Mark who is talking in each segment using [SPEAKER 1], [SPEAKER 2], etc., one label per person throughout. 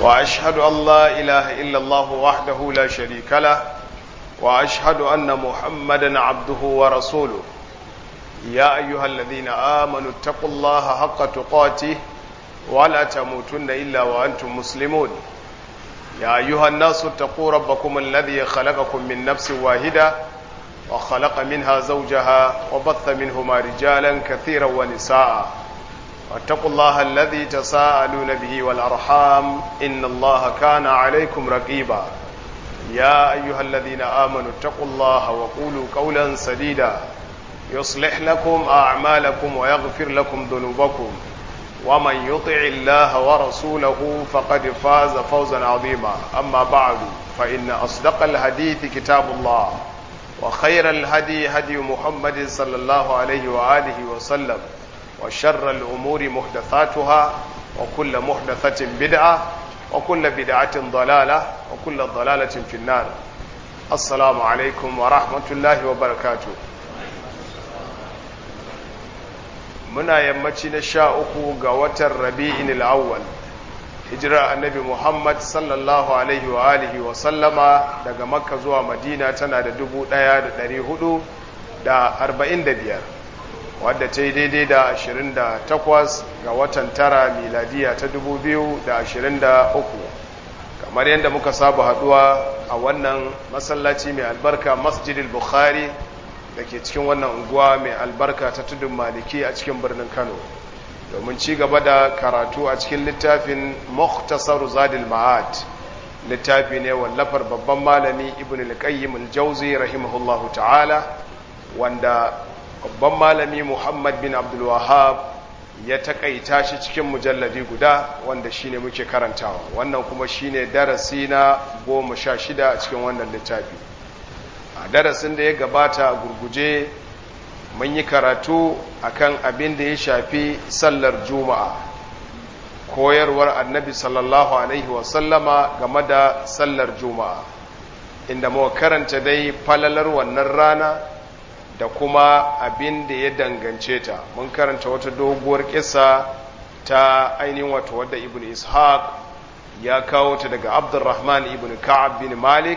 [SPEAKER 1] وأشهد أن لا إله إلا الله وحده لا شريك له وأشهد أن محمدا عبده ورسوله يا أيها الذين آمنوا اتقوا الله حق تقاته ولا تموتن إلا وأنتم مسلمون يا أيها الناس اتقوا ربكم الذي خلقكم من نفس واحدة وخلق منها زوجها وبث منهما رجالا كثيرا ونساء واتقوا الله الذي تساءلون به والأرحام إن الله كان عليكم رقيبا يا أيها الذين آمنوا اتقوا الله وقولوا قولا سديدا يصلح لكم أعمالكم ويغفر لكم ذنوبكم ومن يطع الله ورسوله فقد فاز فوزا عظيما أما بعد فإن أصدق الحديث كتاب الله وخير الهدي هدي محمد صلى الله عليه وآله وسلم وشر الأمور محدثاتها وكل محدثة بدعة وكل بدعة ضلالة وكل ضلالة في النار السلام عليكم ورحمة الله وبركاته muna yammaci na sha uku ga watan rabi'in al'awwal hijira annabi muhammad sallallahu alaihi wa alihi wa sallama daga makka zuwa madina tana da dubu ɗaya da ɗari hudu da arba'in da biyar wadda ta yi daidai da ashirin da takwas ga watan tara miladiya ta dubu biyu da ashirin da uku kamar yadda muka saba haduwa a wannan masallaci mai albarka masjidil bukhari da ke cikin wannan unguwa mai albarka ta tudun maliki a cikin birnin kano domin ci gaba da karatu a cikin littafin muhtasar zadil ma'ad littafi ne wallafar babban malami ibn al-qayyim al-jawzi rahimahullahu ta'ala wanda babban malami muhammad bin abdul wahab ya takaita shi cikin mujalladi guda wanda shine muke karantawa wannan kuma shine darasi na goma sha shida a cikin wannan littafi a darasin da ya gabata a gurguje mun yi karatu akan abin da ya shafi sallar juma'a koyarwar annabi sallallahu alaihi wasallama game da sallar juma'a inda muka karanta dai falalar wannan rana da kuma abin da ya dangance ta mun karanta wata doguwar kisa ta ainihin wato wadda ibn ishaq ya kawo ta daga abdurrahman ibn ka'ab bin malik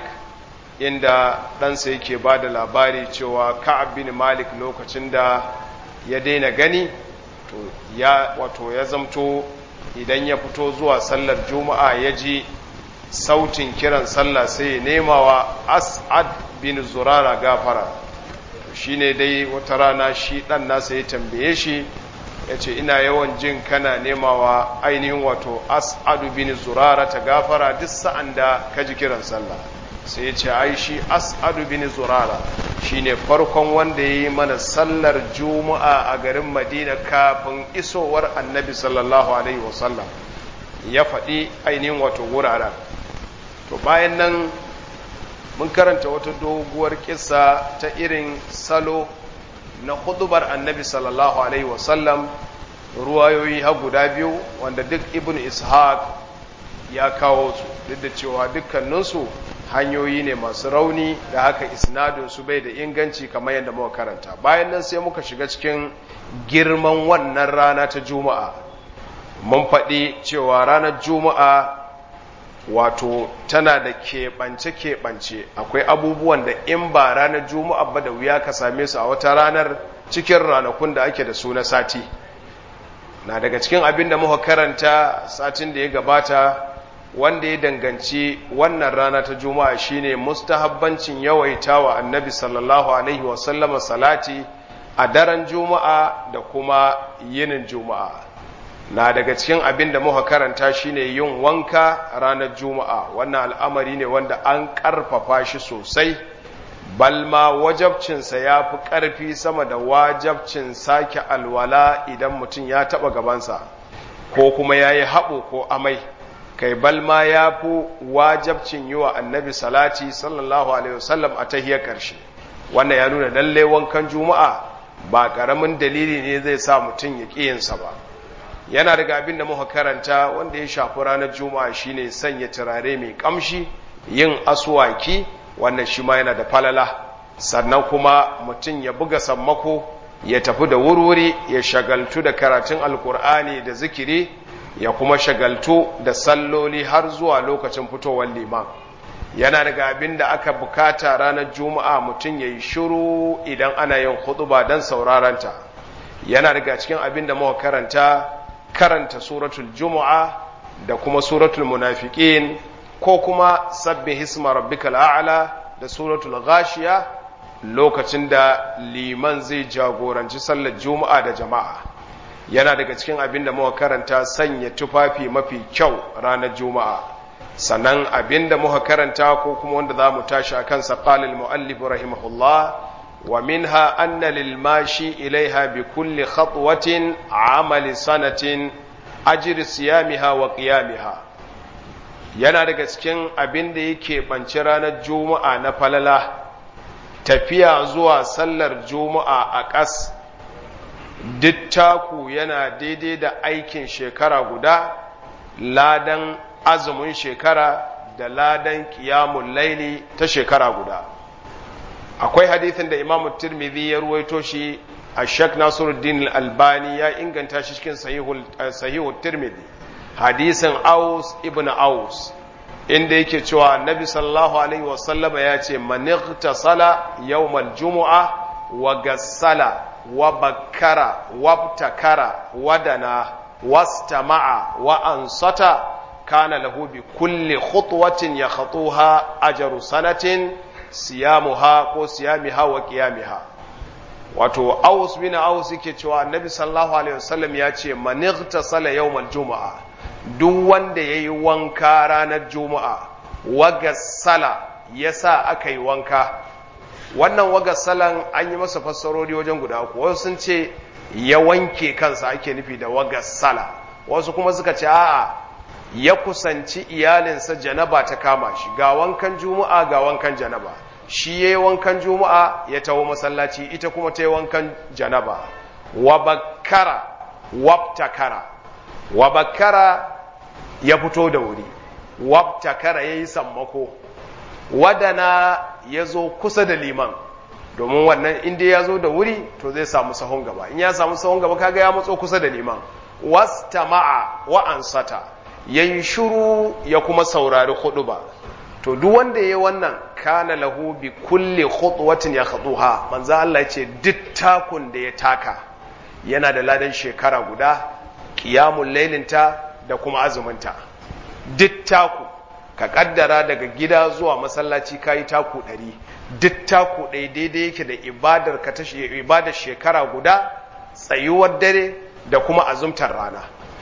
[SPEAKER 1] inda ɗansa yake ba da labari cewa ka'ab bin malik lokacin da ya daina gani to ya wato ya zamto idan ya fito zuwa sallar juma'a ya ji sautin kiran sallah sai ya nema wa as'ad bin zurara gafara shi ne dai wata rana shi ɗan nasa ya tambaye shi ya ce ina yawan jin kana nemawa ainihin wato as'adu bin zurara ta gafara duk sa'an da ka ji kiran sallah sai ya ce ai shi as'adu bin zurara shine farkon wanda ya yi mana sallar juma'a a garin madina kafin isowar annabi sallallahu alaihi wasallam ya faɗi ainihin wato wuraren to bayan nan mun karanta wata doguwar kisa ta irin salo na hudubar annabi sallallahu alaihi wasallam ruwayoyi har guda biyu wanda duk ibn ishaq ya kawo su duk da cewa dukkaninsu hanyoyi ne masu rauni da haka isnadinsu bai da inganci kamar yadda muka karanta bayan nan sai muka shiga cikin girman wannan rana ta juma'a mun faɗi cewa ranar juma'a wato tana da keɓance-keɓance akwai abubuwan da in ba ranar juma'a ba da wuya ka same su a wata ranar cikin ranakun da ake da su na sati na daga cikin abin da muka karanta satin da ya gabata wanda ya danganci wannan rana ta juma'a shine mustahabbancin yawaita wa annabi sallallahu alaihi wasallama salati a daren juma'a da kuma yinin juma'a na daga cikin abin da muka karanta shine yin wanka ranar juma'a wannan al'amari ne wanda an ƙarfafa shi sosai balma wajabcinsa ya fi ƙarfi sama da wajabcin sake alwala idan mutum ya taɓa gabansa ko kuma ya yi haɓo ko amai kai balma ya fi wajabcin yi wa annabi salati sallallahu alaihi wasallam a tahiyar ƙarshe wannan ya nuna lalle wankan juma'a ba ƙaramin dalili ne zai sa mutum ya ƙiyinsa ba yana daga abin da muka karanta wanda ya shafi ranar juma'a shine sanya turare mai ƙamshi yin aswaki wannan shi ma yana da falala sannan kuma mutum ya buga sammako ya tafi da wurwuri ya shagaltu da karatun alkur'ani da zikiri ya kuma shagaltu da salloli har zuwa lokacin fitowar liman yana daga abin da aka bukata ranar juma'a mutum ya yi shiru idan ana yin hutuba don sauraranta yana daga cikin abin da muka karanta karanta suratul juma'a da kuma suratul munafiqin ko kuma sabbi hisma rabbikal a'la da suratul ghashiya lokacin da liman zai jagoranci sallar juma'a da jama'a yana daga cikin abin da muka karanta sanya tufafi mafi kyau ranar juma'a sannan abin da muka karanta ko kuma wanda za mu tashi a kansa qalil muallif rahimahullah wa minha anna lil mashi ilaiha bi kulli khatwatin amali sanatin ajri siyamiha wa qiyamiha yana daga cikin abin da yake banci ranar juma'a na falala tafiya zuwa sallar juma'a a ƙas duk taku yana daidai da aikin shekara guda ladan azumin shekara da ladan kiyamun laili ta shekara guda akwai hadithin da imamu tirmidhi ya ruwaito shi a shek nasiruddin albani ya inganta shi cikin sahihu tirmidhi hadisin aus ibn aus inda yake cewa annabi sallallahu alaihi wasallama ya ce manightasala yawmal jumu'a wa gassala wa bakkara wabtakara wadana wastama'a wa ansata kana lahu bi kulli khutwatin yakhatuha ajru sanatin siyamuha ko siyamiha wa qiyamiha wato aus bin aus yake cewa annabi sallallahu alaihi wasallam ya ce manightasala yawmal jumu'a duk wanda yayi wanka ranar juma'a wa gassala yasa aka yi wanka wannan wagassalan an yi masa fassarori wajen guda uku wasu sun ce ya wanke kansa ake nufi da wagassala wasu kuma suka ce a'a ya kusanci iyalinsa janaba ta kama shi ga wankan juma'a ga wankan janaba shi ya yi wankan juma'a ya taho masallaci ita kuma ta yi wankan janaba wa bakkara wabtakara wa bakkara ya fito da wuri wabtakara ya yi sammako wadana ya zo kusa da liman domin wannan inda ya zo da wuri to zai samu sahun gaba in ya samu sahun gaba kaga ya matso kusa da liman wastama'a wa ansata yayi shiru ya kuma saurari ba. to duk wanda yayi wannan kana lahu bi kulli khutwatin yakhuduha manzo Allah ya ce duk takun da ya taka yana da ladan shekara guda qiyamul lailinta da kuma azuminta duk taku ka kaddara daga gida zuwa masallaci kayi taku ɗari duk taku ɗaya daidai yake da ibadar ka ta ibadar shekara guda tsayuwar dare da kuma azumtar rana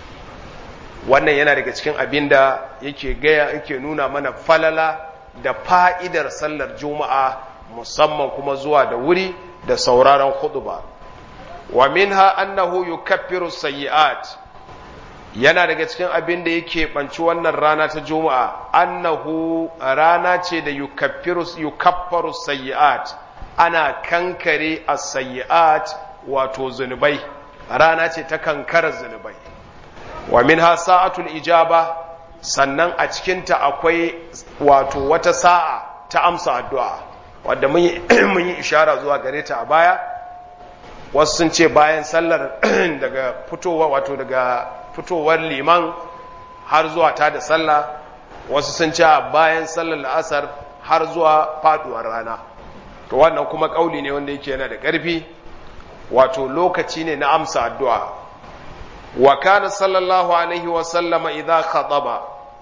[SPEAKER 1] wannan yana daga cikin abin da yake gaya yake nuna mana falala da fa'idar sallar juma'a musamman kuma zuwa da wuri da sauraron khutba wa minha annahu yukaffiru sayyi'at yana daga cikin abin da yake banci wannan rana ta juma'a annahu rana ce da yukaffaru sayyi'at ana kankare as-sayyi'at wato zunubai rana ce ta kankara zunubai wa minha sa'atul ijaba sannan a cikinta akwai wato wata sa'a ta amsa addu'a wadda mun yi ishara zuwa gare ta a baya wasu sun ce bayan sallar daga fitowa wato daga fitowar liman har zuwa ta da sallah wasu sun ce bayan sallar la'asar har zuwa faduwar rana to wannan kuma kauli ne wanda yake yana da ƙarfi wato lokaci ne na amsa addu'a wa kana sallallahu alaihi wa sallama idza khataba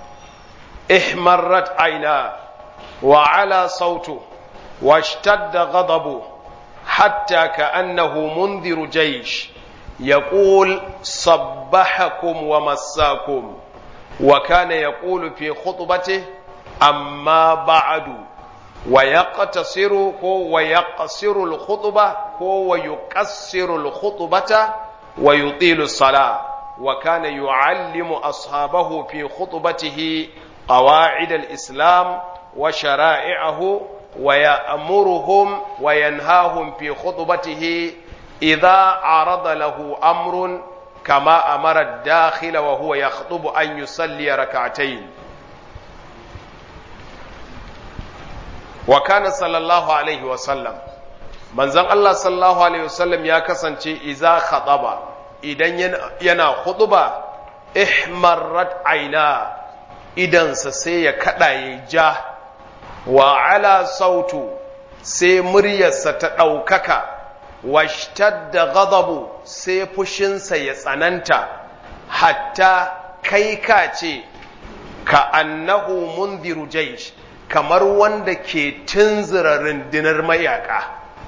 [SPEAKER 1] ihmarrat aina wa ala sautu washtadda ghadabu hatta ka'annahu mundiru jaysh يقول صبحكم ومساكم وكان يقول في خطبته أما بعد ويقتصر هو ويقصر الخطبة هو ويقصر الخطبة ويطيل الصلاة وكان يعلم أصحابه في خطبته قواعد الإسلام وشرائعه ويأمرهم وينهاهم في خطبته إذا عرض له أمر كما أمر الداخل وهو يخطب أن يصلي ركعتين وكان صلى الله عليه وسلم manzon Allah sallallahu alaihi wasallam ya kasance iza khataba idan yana khutba ihmarrat aina idansa sai ya kada ya ja wa ala sautu sai muryarsa ta ɗaukaka washtadda ghadabu sai fushinsa ya tsananta hatta kai ka ce ka annahu mundiru jaish kamar wanda ke tunzura rundunar mayaka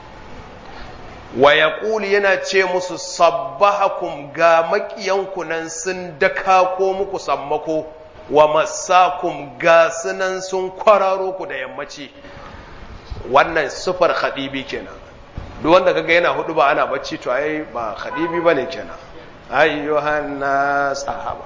[SPEAKER 1] wa yaqulu yana ce musu sabbahakum ga makiyanku nan sun daka ko muku sammako wa masakum ga sunan sun kwararo ku da yammaci wannan sufar khadibi kenan duk wanda kaga yana hudu ba ana bacci to ai ba khadibi bane kenan ayyuhan nas sahaba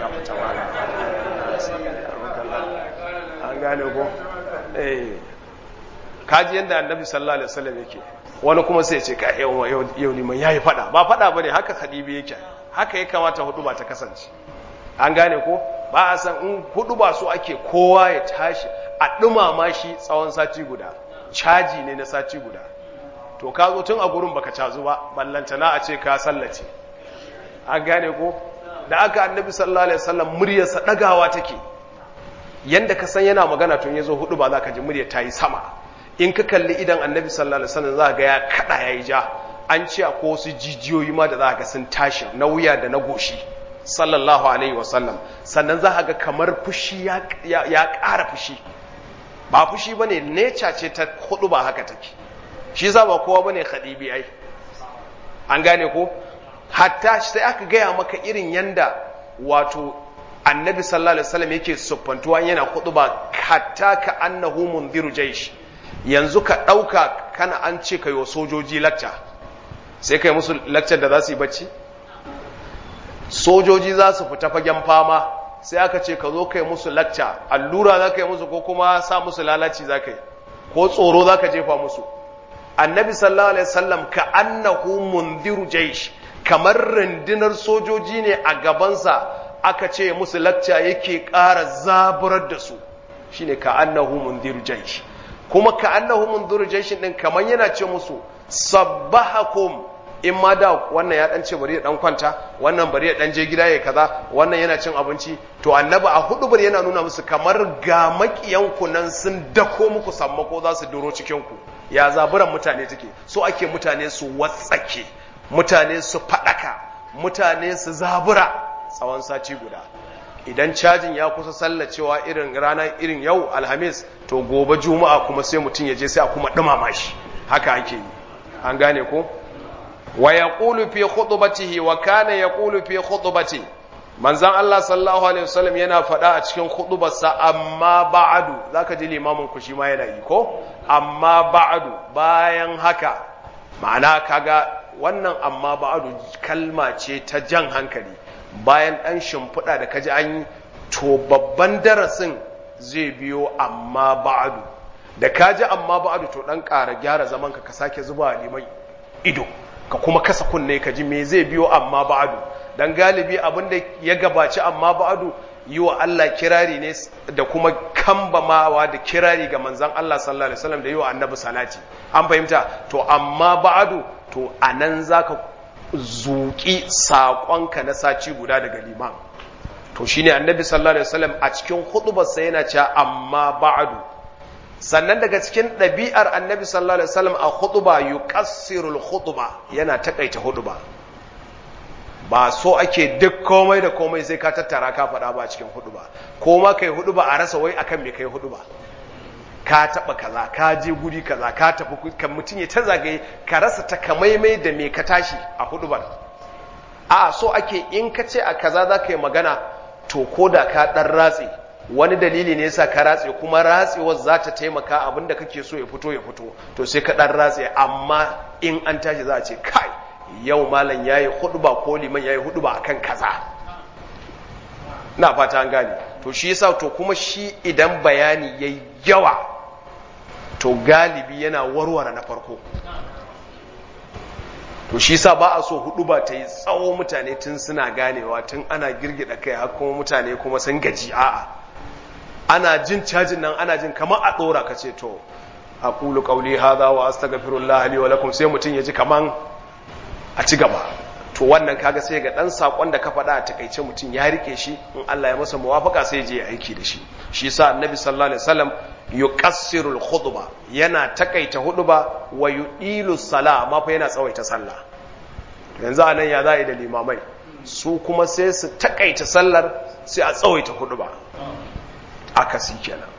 [SPEAKER 1] an gane ko eh kaji yanda annabi sallallahu alaihi wasallam yake wani kuma sai ya ce ka yau yau liman yayi fada ba fada bane haka khadibi yake haka ya kamata hudu ba ta kasance an gane ko ba a san in hudu ba so ake kowa ya tashi a dumama shi tsawon sati guda caji ne na sati guda to ka zo tun a gurin baka cazu ba ballantana a ce ka sallace an gane ko da aka annabi sallallahu alaihi wasallam muryarsa dagawa take yanda ka san yana magana tun yazo hudu ba za ka ji muryar ta yi sama in ka kalli idan annabi sallallahu alaihi wasallam za ga ya kada yayi ja an ce ko wasu jijiyoyi ma da za ga sun tashi na wuya da na goshi sallallahu alaihi wasallam sannan za ga kamar fushi ya ƙara fushi ba fushi bane nature ce ta hudu ba haka take shi za ba kowa bane khadibi ai an gane ko hatta sai aka gaya maka irin yanda wato annabi sallallahu alaihi wasallam yake siffantuwa yana ba hatta ka annahu mundiru jaish yanzu ka dauka kana an ce kai wa sojoji lacca sai kai musu laccar da za su yi bacci sojoji za su fita fagen fama sai aka ce ka zo kai musu lacca allura za ka yi musu ko kuma sa musu lalaci za ka yi ko tsoro za ka jefa musu annabi sallallahu alaihi wasallam ka annahu mundiru jaish kamar rundunar sojoji ne a gabansa aka ce musu lacca yake ƙara zaburar da su shine ka annahu mundiru jaish kuma ka annahu mundiru jaish din kamar yana ce musu sabbahakum in ma da wannan ya dan ce bari ya dan kwanta wannan bari ya dan je gida ya kaza wannan yana cin abinci to annabi a hudu bari yana nuna musu kamar ga makiyanku nan sun dako muku sammako za su duro cikin ku ya zaburan mutane take so ake mutane su watsake mutane su fadaka mutane su zabura tsawon sati guda idan cajin ya kusa sallacewa irin rana irin yau alhamis to gobe juma'a kuma sai mutum ya je sai a kuma dumama shi haka ake yi an gane ko wa yaqulu fi khutbatihi wa kana yaqulu fi khutbati manzon Allah sallallahu alaihi wasallam yana faɗa a cikin khutbarsa amma ba'du zaka ji limamin ku shi ma yana yi ko amma ba'du bayan haka ma'ana kaga wannan amma ba'du kalma ce ta jan hankali bayan dan shimfiɗa da kaji an yi to babban darasin zai biyo amma ba'du da kaji amma ba'du to dan ƙara gyara zaman ka ka sake zuba liman ido ka kuma kasa kunne ka ji me zai biyo amma ba'adu dan galibi abinda ya gabaci amma ba'adu yi wa Allah kirari ne da kuma kambamawa da kirari ga manzon Allah sallallahu alaihi wasallam da yi wa annabi salati an fahimta to amma ba'adu to anan zaka zuki saƙonka na saci guda daga liman to shine annabi sallallahu alaihi wasallam a cikin hudubarsa yana cewa amma ba'adu sannan daga cikin ɗabi'ar annabi sallallahu alaihi wasallam a hutuba yuqassirul hutuba yana takaita hutuba ba so ake duk komai da komai sai ka tattara ka faɗa ba a cikin hutuba ko ma kai hutuba a rasa wai akan me kai hutuba ka taba kaza ka je guri kaza ka tafi kan mutum ya ta zagaye ka rasa takamaimai da me ka tashi a hutubar a so ake in ka ce a kaza za ka yi magana to ko da ka ɗan ratse wani dalili ne yasa ka ratse kuma ratsewar za ta taimaka abinda kake so ya fito ya fito to sai ka dan ratse amma in an tashi za a ce kai yau malam yayi hudba ko liman yayi hudba akan kaza na fata an gane to shi yasa to kuma shi idan bayani yayi yawa to galibi yana warware na farko to shi sa ba a so hudu ba ta yi tsawo mutane tun suna ganewa tun ana girgida kai har kuma mutane kuma sun gaji a'a ana jin cajin nan ana jin kamar a ɗora ka ce to a ƙulu ƙauli haza wa astaghfirullah li wa lakum sai mutum ya ji kaman a ci gaba to wannan kaga sai ga dan sakon da ka faɗa a takaice mutum ya rike shi in Allah ya masa muwafaka sai je aiki da shi shi yasa annabi sallallahu alaihi wasallam yuqassiru al-khutba yana takaita huduba wa yudilu sala amma fa yana tsawaita sallah yanzu anan ya za'i da limamai su kuma sai su takaita sallar sai a tsawaita huduba akasi kenan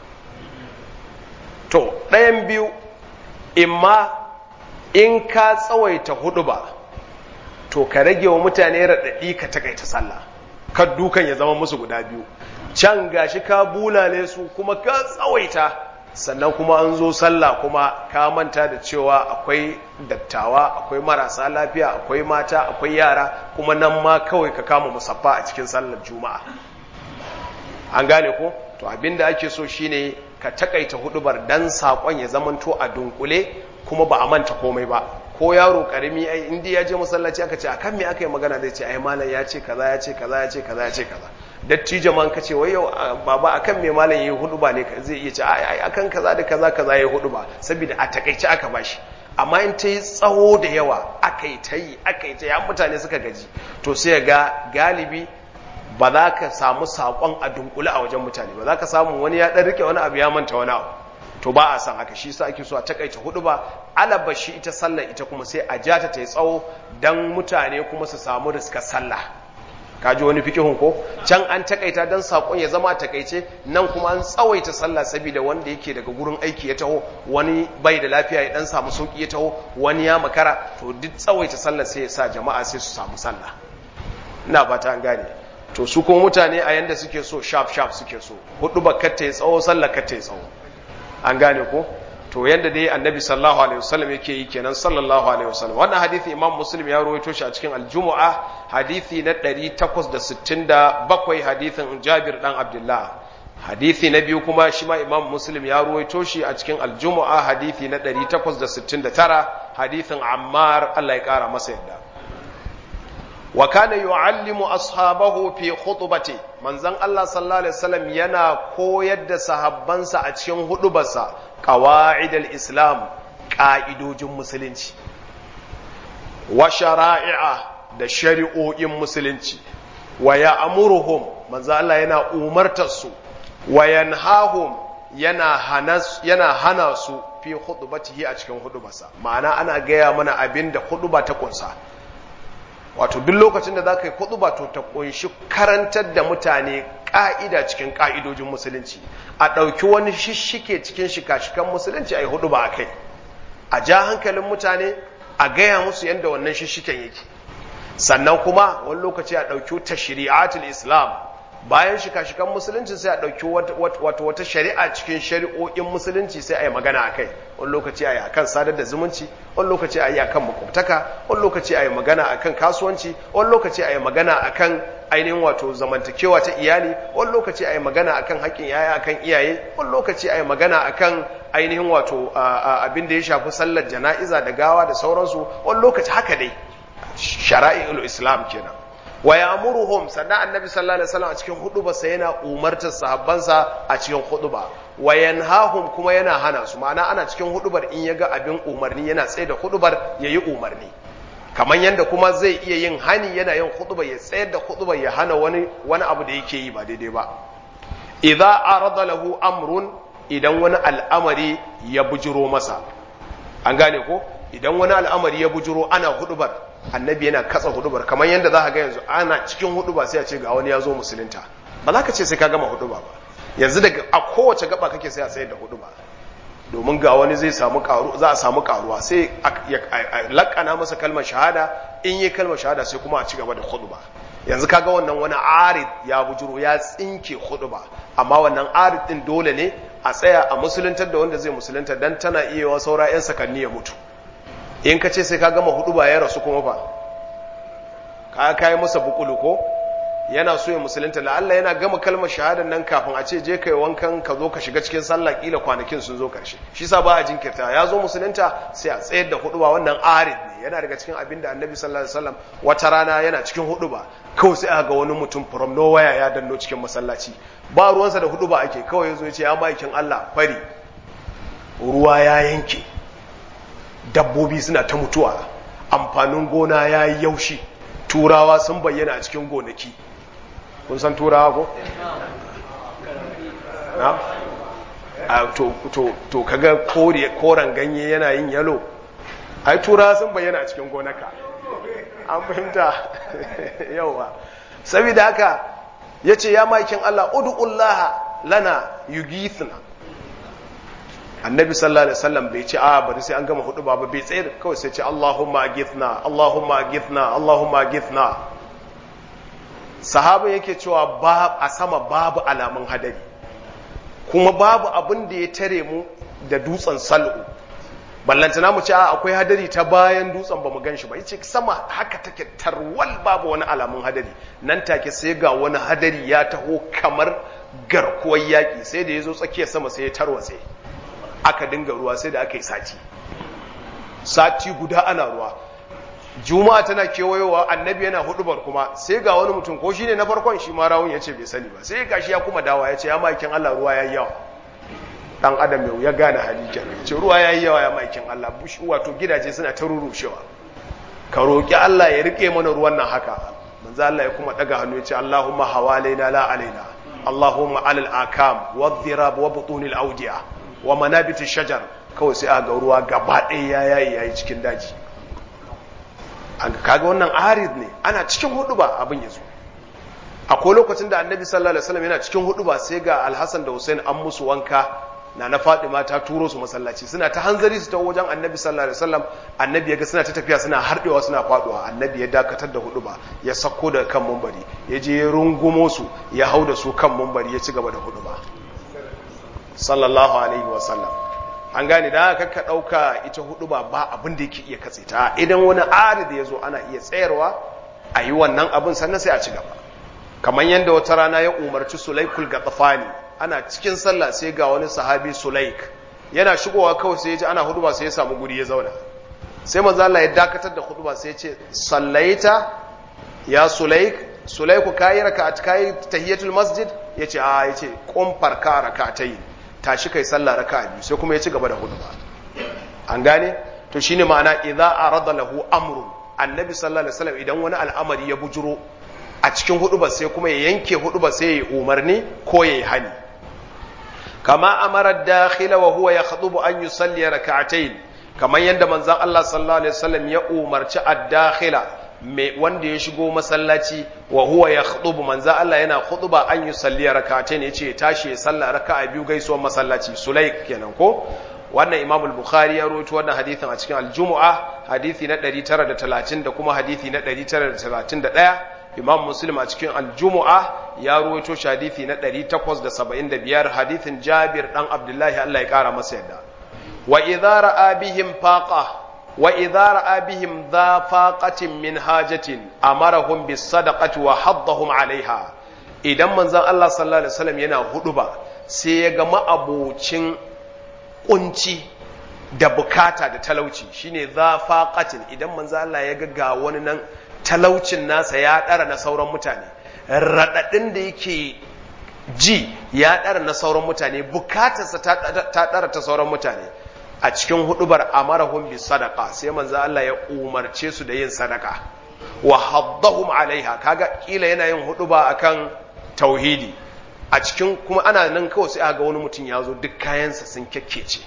[SPEAKER 1] to ɗayan biyu imma in ka tsawaita huduba to ka rage wa mutane raɗaɗi ka takaita sallah kan dukan ya zama musu guda biyu can gashi ka bulale su kuma ka tsawaita sannan kuma an zo sallah kuma ka manta da cewa akwai dattawa akwai marasa lafiya akwai mata akwai yara kuma nan ma kawai ka kama musaffa a cikin sallar juma'a an gane ko to abinda ake so shine ka takaita hudubar dan sakon ya zamanto a dunkule kuma ba a manta komai ba ko yaro karimi ai indi ya je masallaci aka ce akan me aka yi magana zai ce ai malam ya ce kaza ya ce kaza ya ce kaza ya ce kaza dattijo man kace wai yau baba akan me malam yayi hudu ba ne zai iya ce ai akan kaza da kaza kaza yayi hudu ba saboda a takaice aka bashi amma in ta yi tsawo da yawa aka yi ta yi aka yi ta yi mutane suka gaji to sai ga galibi ba za ka samu saƙon a dunkule a wajen mutane ba za ka samu wani ya ɗan rike wani abu ya manta wani abu to ba a san haka shi sa ake so a takaice hudu ba alaba shi ita sallar ita kuma sai a jata ta yi tsawo don mutane kuma su samu riskar sallah ka ji wani fikihun ko can an takaita don saƙon ya zama takaice nan kuma an tsawaita sallah saboda wanda yake daga gurin aiki ya taho wani bai da lafiya ya dan samu sauki ya taho wani ya makara to duk tsawaita sallah sai ya sa jama'a sai su samu sallah ina fata an gane to su kuma mutane a yanda suke so sharp sharp suke so hudu bakar ta yi tsawo sallah kar ta yi tsawo an gane ko to yanda dai annabi sallallahu alaihi wasallam yake yi kenan sallallahu alaihi wasallam wannan hadisi imam muslim ya rawaito shi a cikin aljumu'a hadisi na 867 hadisin jabir dan abdullah hadisi na biyu kuma shi ma imam muslim ya rawaito shi a cikin aljumu'a hadisi na 869 hadisin ammar Allah ya kara masa yadda wa kana yu'allimu ashabahu fi khutbati manzon Allah sallallahu alaihi wasallam yana koyar da sahabbansa a cikin hudubarsa qawaidul islam ka'idojin musulunci wa shara'i'a da shari'o'in musulunci wa ya'muruhum manzon Allah yana umartar su wa yanhahum yana hana yana hana su fi khutbatihi a cikin hudubarsa ma'ana ana gaya mana abinda huduba ta kunsa wato duk lokacin da za ka yi kuɗuba to ta ƙunshi karantar da mutane ƙa'ida cikin ƙa'idojin musulunci a ɗauki wani shishike cikin shika-shikan musulunci a yi hudu ba a kai a ja hankalin mutane a gaya musu yadda wannan shishiken yake sannan kuma wani lokaci a ɗauki ta shari'atul islam bayan shika-shikan musulunci sai a ɗauki wata wata shari'a cikin shari'o'in musulunci sai a yi magana a kai wani lokaci a yi akan sadar da zumunci wani lokaci a yi akan makwabtaka wani lokaci a yi magana akan kasuwanci wani lokaci a yi magana akan ainihin wato zamantakewa ta iyali wani lokaci a yi magana akan haƙƙin yaya akan iyaye wani lokaci a yi magana akan ainihin wato abin da ya shafi sallar jana'iza da gawa da sauransu wani lokaci haka dai shara'i'ul islam kenan wa ya'muruhum sannan annabi sallallahu alaihi wasallam a cikin huduba sai yana umartar sahabbansa a cikin huduba wa yanhahum kuma yana hana su ma'ana ana cikin hudubar in yaga abin umarni yana tsaye da hudubar yayi umarni kamar yanda kuma zai iya yin hani yana yin hudubar ya tsayar da hudubar ya hana wani wani abu da yake yi ba daidai ba idza arada lahu amrun idan wani al'amari ya bujiro masa an gane ko idan wani al'amari ya bujiro ana hudubar annabi yana katsa hudubar kamar yadda za ka ga yanzu ana cikin huduba sai a ce ga wani ya zo musulunta ba za ka ce sai ka gama huduba ba yanzu daga a kowace gaba kake sai a sayar da huduba domin ga wani zai samu karu za a samu karuwa sai a lakana masa kalmar shahada in yi kalmar shahada sai kuma a ci gaba da huduba yanzu kaga wannan wani arid ya bujuro ya tsinke huduba amma wannan arid din dole ne a tsaya a musuluntar da wanda zai musulunta dan tana iya wa saura yan sakanni ya mutu in ka ce sai ka gama hudu ba ya rasu kuma fa ka kai masa bukulu ko yana so ya musulunta la'alla yana gama kalmar shahadar nan kafin a ce je kai wankan ka zo ka shiga cikin sallah kila kwanakin sun zo karshe shi sa ba a jinkirta ya zo musulunta sai a tsayar da hudu ba wannan arid ne yana daga cikin abin da annabi sallallahu alaihi wasallam wata rana yana cikin hudu ba kawai sai aka ga wani mutum from nowhere ya danno cikin masallaci ba ruwansa da hudu ba ake kawai ya zo ya ce ya maikin Allah fari ruwa ya yanke dabbobi suna ta mutuwa amfanin gona ya yi yaushi turawa sun bayyana a cikin gonaki kun san turawa ko? na? to, to, to kaga koren ganye yana yin yalo ai turawa sun bayyana a cikin gonaka an fahimta yawa saboda haka ya ce ya makin Allah udu'ullaha lana yugithna annabi sallallahu alaihi wasallam bai ce a bari sai an gama hudu ba bai tsayar kawai sai ce Allahumma agithna Allahumma agithna Allahumma agithna sahabin yake cewa ba a sama babu alamun hadari kuma babu abin da ya tare mu da dutsen sal'u ballantana mu ce a akwai hadari ta bayan dutsen ba mu gan shi ba yace sama haka take tarwal babu wani alamun hadari nan take sai ga wani hadari ya taho kamar garkuwar yaƙi sai da ya zo tsakiyar sama sai ya tarwatse aka dinga ruwa sai da aka yi sati sati guda ana ruwa juma'a tana kewayowa annabi yana hudubar kuma sai ga wani mutum ko shine na farkon shi ma rawun ya ce bai sani ba sai gashi ya kuma dawa ya ce ya makin Allah ruwa yayi yawa dan adam yau ya gane hali kenan ce ruwa yayi yawa ya makin Allah bushi wato gidaje suna ta rurushewa ka roki Allah ya rike mana ruwan nan haka manzo Allah ya kuma daga hannu ya ce Allahumma hawalaina la alaina Allahumma alal akam wadh-dhirab wa butunil awdiya wa manabiti shajar kawai sai a ga ruwa gaba ɗaya ya yayi yayi cikin daji kaga wannan arid ne ana cikin hudu ba abin yazo akwai lokacin da annabi sallallahu alaihi wasallam yana cikin hudu ba sai ga alhassan da hussein an musu wanka na na fatima ta turo su masallaci suna ta hanzari su ta wajen annabi sallallahu alaihi wasallam annabi yaga suna ta tafiya suna harbewa suna faduwa annabi ya dakatar da hudu ba ya sako da kan mumbari ya je ya rungumo su ya hau da su kan mumbari ya ci gaba da hudu ba sallallahu alaihi wasallam an gane da haka ka dauka ita hudu ba ba abin da yake iya katse ta idan wani arid ya zo ana iya tsayarwa a yi wannan abin sannan sai a ci gaba kamar yadda wata rana ya umarci sulaikul gatsafani ana cikin sallah sai ga wani sahabi sulaik yana shigowa kawai sai ya ji ana huduba sai ya samu guri ya zauna sai manzo Allah ya dakatar da huduba sai ya ce sallaita ya sulaik sulaiku kayi raka'at kayi tahiyatul masjid yace a yace qum farka rak'atayn tashi kai sallah raka'a biyu sai kuma ya ci gaba da huduba an gane to shine ma'ana idza arada lahu amrun annabi sallallahu alaihi wasallam idan wani al'amari ya bujuro a cikin hudubar sai kuma ya yanke hudubar sai ya umarni ko ya yi hani kama amara dakhila wa huwa yakhutubu an yusalli rak'atayn kamar yadda manzon Allah sallallahu alaihi wasallam ya umarci ad-dakhila me wanda ya shigo masallaci wa huwa yakhutubu manzon Allah yana khutuba an yusalli rak'atayn yace ya tashi ya salla raka'a biyu gaisuwar masallaci sulaik kenan ko wannan imam al-bukhari ya rawaito wannan hadithin a cikin al-jumu'a hadithi na 930 da kuma hadithi na 931 imam muslim a cikin aljumu'a ya ruwaito shi hadithi na 875 hadithin jabir dan abdullahi Allah ya kara masa yadda wa idza ra'a bihim faqa wa idza ra'a bihim dha faqatin min hajatin amarahum bis sadaqati wa haddahum alaiha idan manzon Allah sallallahu alaihi wasallam yana huduba sai ya ga ma'abocin kunci da bukata da talauci shine dha faqatin idan manzon Allah ya ga ga wani nan talaucin nasa ya ɗara na sauran mutane raɗaɗin da yake ji ya ɗara na sauran mutane bukatarsa ta ɗara ta sauran mutane a cikin hudubar amarahum bi sadaka sai manzo Allah ya umarce su da yin sadaka wa haddahum alaiha kaga kila yana yin huduba akan tauhidi a cikin kuma ana nan kawai sai ga wani mutum ya zo duk kayansa sun kyakkece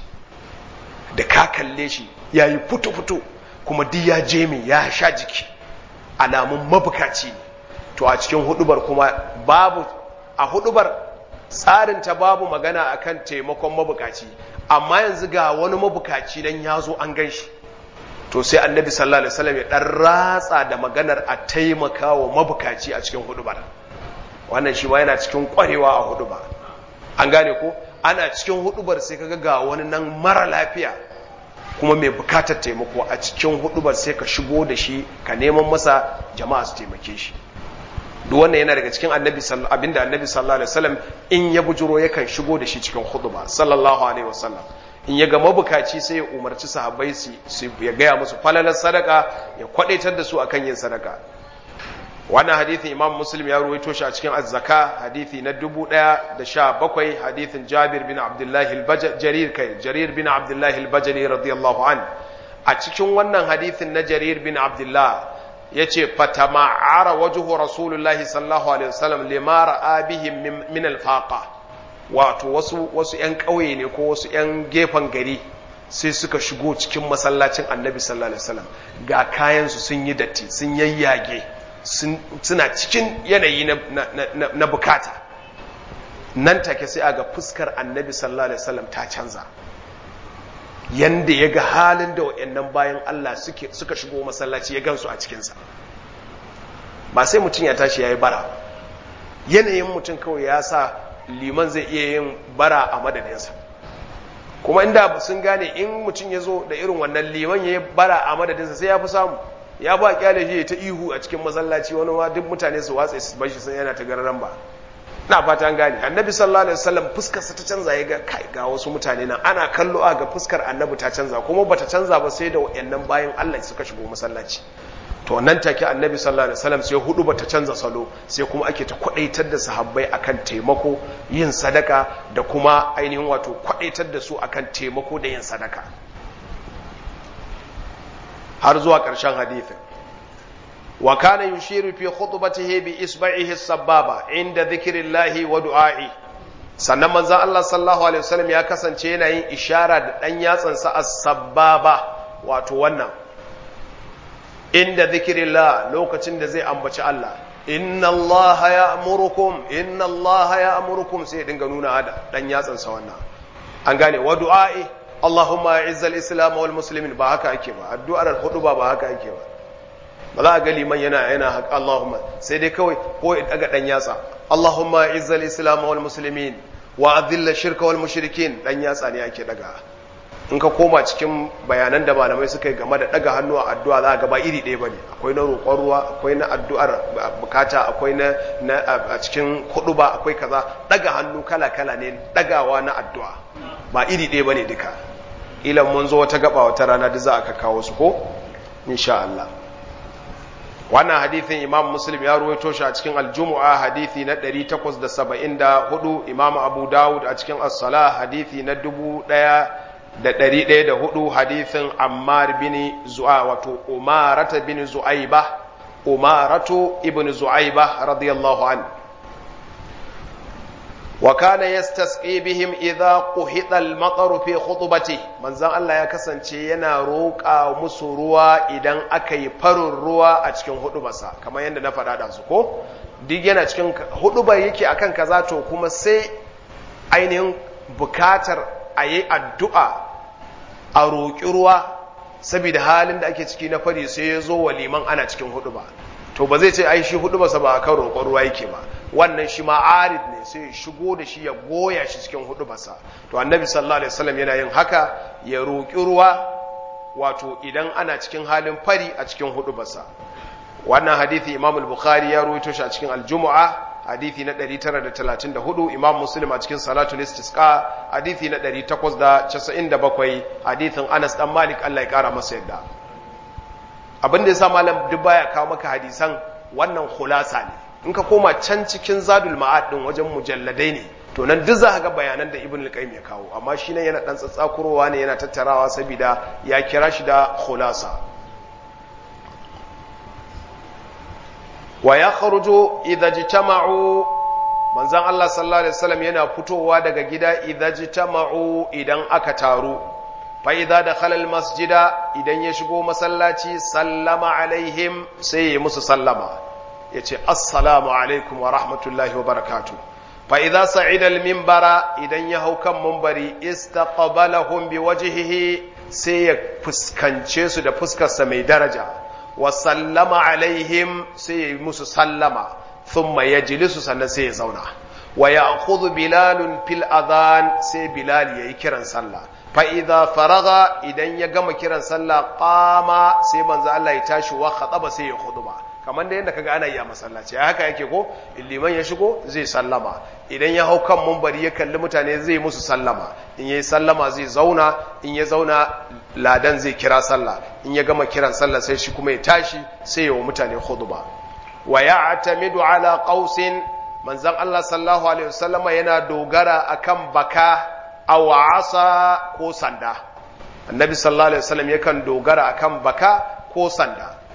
[SPEAKER 1] da ka kalle shi ya yi futu-futu kuma duk ya je mai ya sha jiki alamun mabukaci ne to a cikin hudubar kuma babu a hudubar tsarin ta babu magana akan taimakon mabukaci amma yanzu ga wani mabukaci nan ya zo an gan shi to sai annabi sallallahu alaihi wasallam ya dan ratsa da maganar a taimaka wa mabukaci a cikin hudubar wannan shi ma yana cikin kwarewa a huduba an gane ko ana cikin hudubar sai kaga ga wani nan mara lafiya kuma mai bukatar taimako a cikin hudubar sai ka shigo da shi ka neman masa jama'a su taimake shi duk wannan yana daga cikin annabi abinda annabi sallallahu alaihi wasallam in ya bujuro yakan shigo da shi cikin huduba sallallahu alaihi wasallam in ya ga mabukaci sai ya umarci sahabbai su ya gaya musu falalar sadaka ya kwadaitar da su akan yin sadaka wannan hadithin imam muslim ya ruwaito shi a cikin azzaka hadithi na dubu ɗaya da sha bakwai hadithin jabir bin abdullahi jarir kai jarir bin abdullahi al-bajali radiyallahu an a cikin wannan hadithin na jarir bin abdullah yace fatama'ara wajhu rasulullahi sallallahu alaihi wasallam lima ra'a bihim min alfaqa wato wasu wasu ƴan ƙauye ne ko wasu ƴan gefen gari sai suka shigo cikin masallacin annabi sallallahu alaihi wasallam ga kayan su sun yi datti sun yayyage suna cikin yanayi na bukata nan take sai aga fuskar annabi sallallahu alaihi wasallam ta canza yanda ya ga halin da waɗannan bayan Allah suka shigo masallaci ya gansu a cikinsa ba sai mutum ya tashi ya yi bara yanayin mutum kawai ya sa liman zai iya yin bara a madadinsa kuma inda sun gane in mutum ya zo da irin wannan liman ya yi bara a madadinsa sai ya fi samu ya ba kyale shi ta ihu a cikin masallaci wani ma duk mutane su watsa su bashi sun yana ta gararan ba na fata an gane annabi sallallahu alaihi wasallam fuskar sa ta canza ya ga kai ga wasu mutane nan ana kallo a ga fuskar annabi ta canza kuma bata canza ba sai da wayannan bayan Allah suka shigo masallaci to nan take annabi sallallahu alaihi wasallam sai hudu bata canza salo sai kuma ake ta kwadaitar da sahabbai akan taimako yin sadaka da kuma ainihin wato kwadaitar da su akan taimako da yin sadaka har zuwa ƙarshen hadithin wa kana yushiru fi khutbatihi bi isba'ihi sababa inda dhikrillahi wa du'a'i sannan manzon Allah sallallahu alaihi wasallam ya kasance yana yin ishara da dan yatsansa as-sababa wato wannan inda dhikrillah lokacin da zai ambaci Allah inna Allah ya'murukum inna Allah ya'murukum sai dinga nuna hada dan yatsansa wannan an gane wa du'a'i Allahumma izzal islam wal muslimin ba haka ake ba addu'ar hudu ba ba haka ake ba ba za a ga liman yana yana haka Allahumma sai dai kawai ko ya daga dan yatsa Allahumma izzal islam wal muslimin wa adhilla shirka wal mushrikin dan yatsa ne ake daga in ka koma cikin bayanan da malamai suka yi game da daga hannu a addu'a za ga ba iri ɗaya bane akwai na roƙon ruwa akwai na addu'ar bukata akwai na a cikin hudu ba akwai kaza daga hannu kala kala ne dagawa na addu'a ba iri ɗaya bane duka ilan mun zo wata gaba wata rana da za aka kawo su ko insha Allah wannan hadithin imam muslim ya ruwaito shi a cikin aljumu'a hadithi na 874 imam abu dawud a cikin as-salah hadithi na 1104 hadithin ammar bin zu'a wato umarata bin zu'aiba umaratu ibn zu'aiba radiyallahu anhu وكان يستسقي بهم إذا قحط المطر في خطبته من زان الله ya kasance yana roƙa musu ruwa idan aka yi farin ruwa a cikin hudubarsa kamar yadda na faɗa da su ko duk yana cikin hudubar yake akan kaza to kuma sai ainihin bukatar a yi addu'a a roƙi ruwa saboda halin da ake ciki na fari sai ya zo wa liman ana cikin huduba to ba zai ce ai shi hudubarsa ba akan roƙon ruwa yake ba wannan shi ma arid ne sai ya shigo da shi ya goya shi cikin hudubarsa to annabi sallallahu alaihi wasallam yana yin haka ya roƙi ruwa wato idan ana cikin halin fari a cikin hudubarsa wannan hadithi imam al-bukhari ya rawaito shi a cikin al-jumu'a hadithi na 934 imam muslim a cikin salatul istisqa hadithi na 897 hadithin anas dan malik Allah ya kara masa yadda abin da yasa malam duk baya kawo maka hadisan wannan khulasa ne in ka koma can cikin zadul ma'ad din wajen mujalladai ne to nan duk za ka ga bayanan da ibn al-qayyim ya kawo amma shi ne yana dan tsatsakurowa ne yana tattarawa saboda ya kira shi da khulasa wa yakhruju idza jitama'u manzon Allah sallallahu alaihi wasallam yana fitowa daga gida idza jitama'u idan aka taru fa idza dakhala al-masjida idan ya shigo masallaci sallama alaihim sai ya musu sallama ya ce assalamu alaikum wa rahmatullahi wa barakatu fa idza sa'ida al-minbara idan ya hau kan minbari istaqbalahum bi wajhihi sai ya fuskance su da fuskarsa mai daraja wa sallama alaihim sai ya musu sallama thumma yajlisu sannan sai ya zauna wa ya'khudhu bilalun fil adhan sai bilal yayi kiran sallah fa idza faraga idan ya gama kiran sallah qama sai manzo Allah ya tashi wa khataba sai ya khutba kamar da yadda kaga ana yi a masallaci haka yake ko liman ya shigo zai sallama idan ya hau kan mumbari ya kalli mutane zai musu sallama in yayi sallama zai zauna in ya zauna ladan zai kira sallah in ya gama kiran sallah sai shi kuma ya tashi sai ya wa mutane khutba wa ya'tamidu ala qausin manzon Allah sallallahu alaihi wasallama yana dogara akan baka aw asa ko sanda annabi sallallahu alaihi wasallam yakan dogara akan baka ko sanda